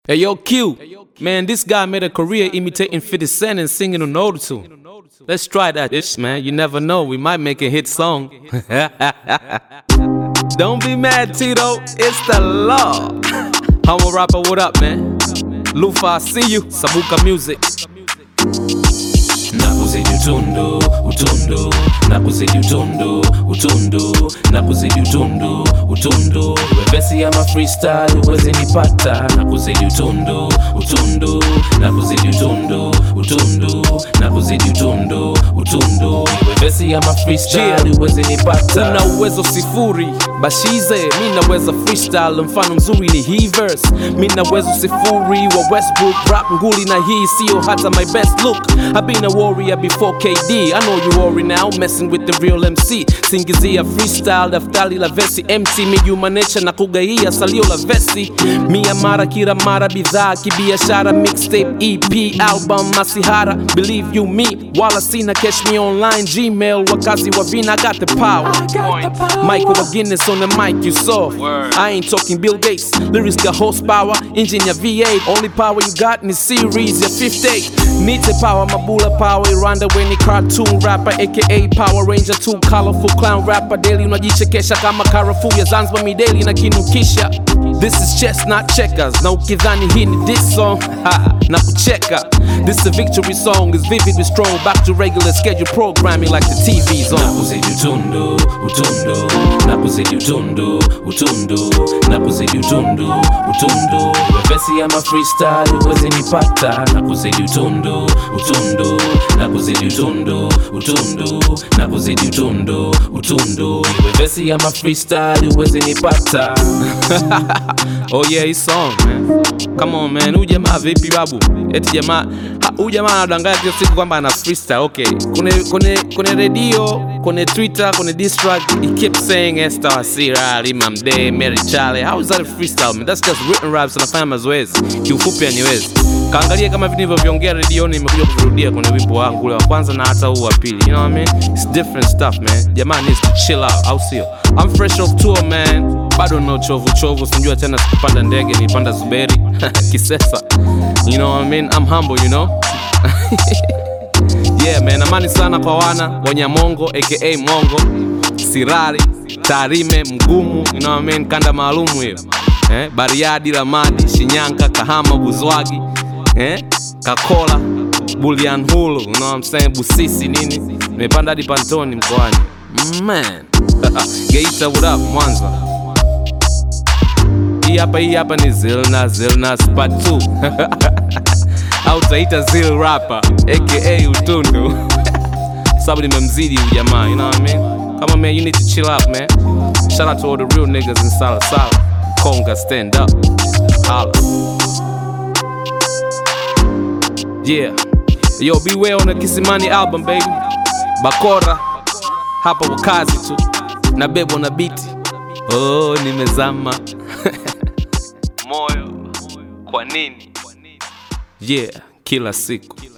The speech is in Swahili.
Hey yo, Q. Man, this guy made a career imitating 50 Cent and singing on auto tune. Let's try that ish, man. You never know. We might make a hit song. Don't be mad, Tito. It's the law. Homo rapper, what up, man? Lufa, I see you. Sabuka music. nakuzidi utundu utundu nakuzidi utundu utundu nakuzidi utundu utundu wepesi ama freestyle uweze nipata nakuzidi utundu utundu nakuzidi utundu utundu nakuzidi utundu utundu wepesi ama freestyle uweze nipata Una uwezo sifuri bashize mi naweza freestyle mfano mzuri ni hii verse mi naweza sifuri wa westbrook rap nguli na hii sio hata my best look i been a warrior before kd i know you worry now messing with the real mc singizia freestyle daftari la vesi mt mijumanesha na kugaia salio la vesi mia mara kila mara bidhaa kibiashara mixtape ep album masihara believe you me wala sina cash me online gmail wakazi wa vina I got the power Michael wa Guinness on the mic, you saw. I ain't talking Bill Gates. Lyrics got horsepower, engine ya V8. Only power you got in the series ya 58. Need the power, Mabula power. Rwanda when cartoon rapper, aka Power Ranger 2 colorful clown rapper. Daily unajichekesha kama karafuu ya Zanzibar mideli na kinukisha. This is chess not checkers. Na ukidhani hii ni this song, ha, na kucheka. This a victory song, is vivid with strong. Back to regular schedule programming like the TV's on. nakuzidi utundu utundu nakuzidi utundu utundu nakuzidi utundu utundu wepesi ama freestyle uweze nipata nakuzidi utundu utundu nakuzidi utundu utundu nakuzidi utundu utundu wepesi ama freestyle uweze nipata Oh yeah, his song man. Come on man, huyu jamaa vipi babu? Eti jamaa ha, huyu jamaa anadanganya kila siku kwamba ana freestyle. Okay. Kune kune kune radio, kune Twitter, kune diss track, he kept saying Esther Asira, Imam Day, Mary Charlie. How is that a freestyle man? That's just written raps anafanya mazoezi. Kiufupi aniwezi. Kaangalia kama vitu nilivyoviongea redioni nimekuja kuvirudia kwenye wimbo wangu ule wa kwanza na hata huu wa pili. You know what I mean? It's different stuff man. Jamaa needs to chill out, au sio? I'm fresh off tour man. Bado no chovu chovu, sinjua tena sikupanda ndege, nilipanda Zuberi Kisesa. You know what I mean? I'm humble, you know? yeah man, amani sana kwa wana Wanyamongo aka Mongo, Sirari, Tarime, Mgumu, you know what I mean? Kanda maalumu hiyo. Eh, Bariadi, Lamadi, Shinyanga, Kahama, Buzwagi, eh, Kakola, Bulyanhulu, you know what I'm saying? Busisi nini? Nimepanda hadi Pantoni mkoani. Man. Geita, what up? Mwanza. Hii hapa hii hapa ni Zilna Zilna Spat 2 au taita Zil rapper aka Utundu sababu nimemzidi huyu jamaa, you know what I mean? Come on man, you need to chill out man. Shout out to all the real niggas in Sala Sala. Konga stand up. Holla. Yeah. Yo, beware on the Kisimani album baby. Bakora hapa wakazi tu na bebo na biti. Oh, nimezama moyo kwa nini? Yeah, kila siku